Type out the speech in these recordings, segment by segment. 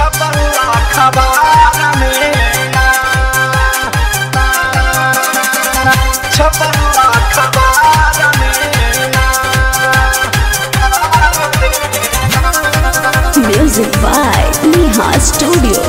छपल्ला खबार में छपल्ला खबार में Music by Neha Studio.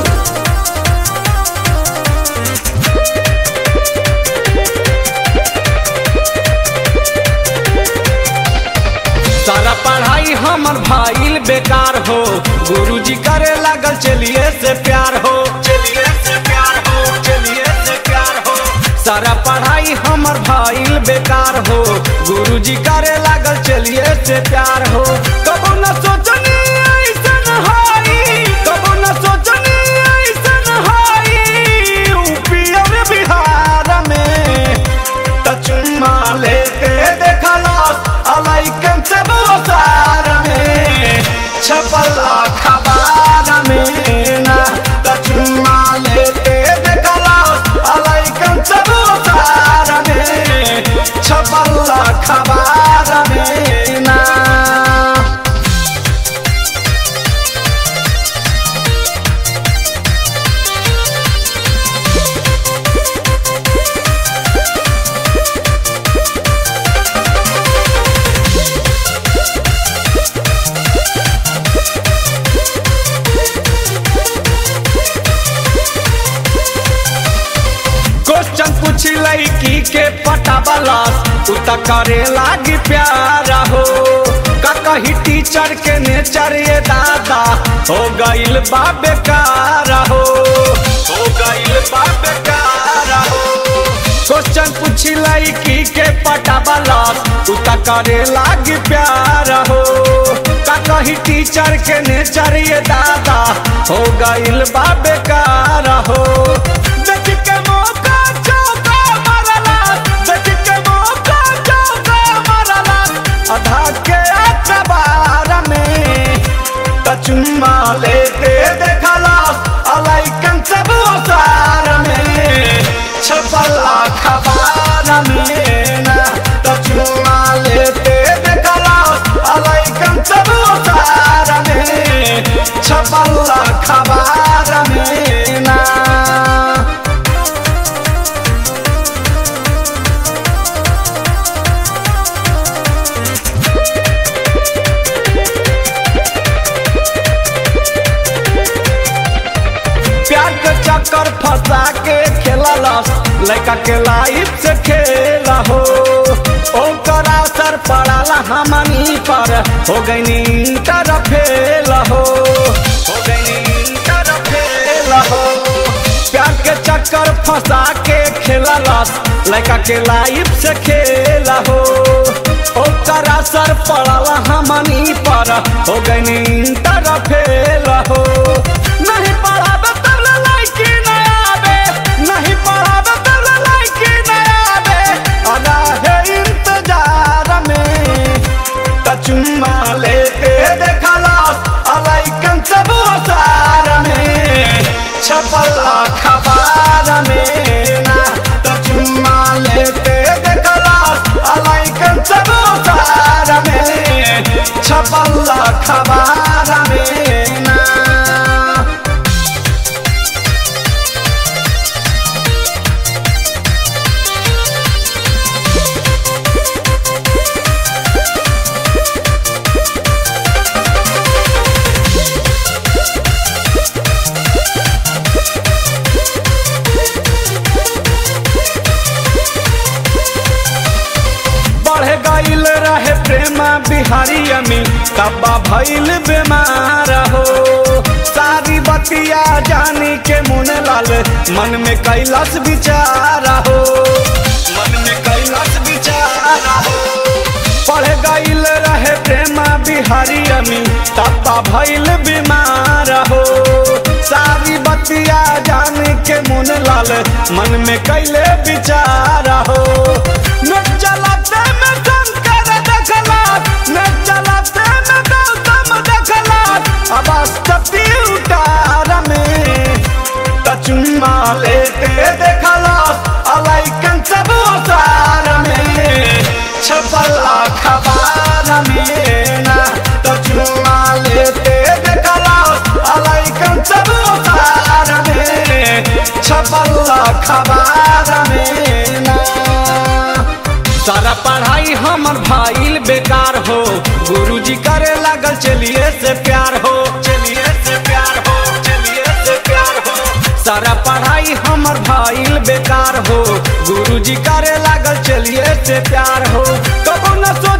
सारा पढ़ाई हमर भाईल बेकार हो गुरुजी करे लागल चलिए से प्यार हो चलिए से प्यार हो चलिए से प्यार हो सारा पढ़ाई हमर भाईल बेकार हो गुरुजी करे लागल चलिए से प्यार हो कबो न सोचनी ऐसन हाई कबो न सोचनी ऐसन हाई यूपी और बिहार में त चुम्मा लेके देखलस अलाइकन से बोसार में छपला खबार में ना त चुम्मा लेके देखलस अलाइकन से बोसार में छपला खबार में ना क्वेश्चन पूछ लड़की के पटावलस उ त करे लागी प्यारा हो का कही टीचर के नेचर ये दादा हो गइल बा बेकार हो हो गइल बा बेकार हो क्वेश्चन पूछ लड़की के पटावलस उ त करे लागी प्यारा हो का कही टीचर के नेचर ये दादा हो गइल बा बेकार हो देख के मौका चौका मारला देख के मौका चौका मारला आधा के अखबार में त चुम्मा लेके देखला अलाइकन सब ओसार में छपला खबार में ना त चुम्मा लेके देखला अलाइकन सब ओसार में छपला खबार में ना प्यार के चक्कर फंसा के खेललस लड़का के लाइफ से खेला हो ओकर असर पड़ाला हमनी पर हो गई इंटर फेल हो हो गई इंटर फेल हो प्यार के चक्कर फंसा के खेललस लड़का के लाइफ से खेला हो ओकर असर पड़ाला हमनी पर हो गई इंटर फेल हो नहीं पढ़ाबे तब ले लाइकी न आबे नहीं पढ़ाबे तब ले लाइकी न आबे अदा है इंतजार में त चुम्मा लेके देखलस अलाइकन सब ओसार में छपला खबार में ना त चुम्मा लेके देखलस अलाइकन सब ओसार में छपला खबार में ना बढ़ गईल रहे प्रेमा बिहारी अमी तब्बा भइल बीमार हो सारी बतिया जानी के मुन लाल मन में कैलाश विचारा हो मन में कैलाश विचारा हो पढ़ गईल रहे प्रेमा बिहारी अमी तब्बा भइल बीमार हो सारी बतिया जान के मुन लाल मन में कैले विचारा हो न चलाते में शंकर देखला न चलाते में गौतम देखला अब सती उतार में त चुम्मा लेते देखला अलाइकन सब ओसार में छपला खबार में ना त चुम्मा लेते देखला अलाइकन सब अखबार में ना सारा पढ़ाई हमर भाईल बेकार हो गुरुजी करे लागल चलिए से प्यार हो चलिए से प्यार हो चलिए से प्यार हो सारा पढ़ाई हमर भाईल बेकार हो गुरुजी करे लागल चलिए से प्यार हो कबो न सोच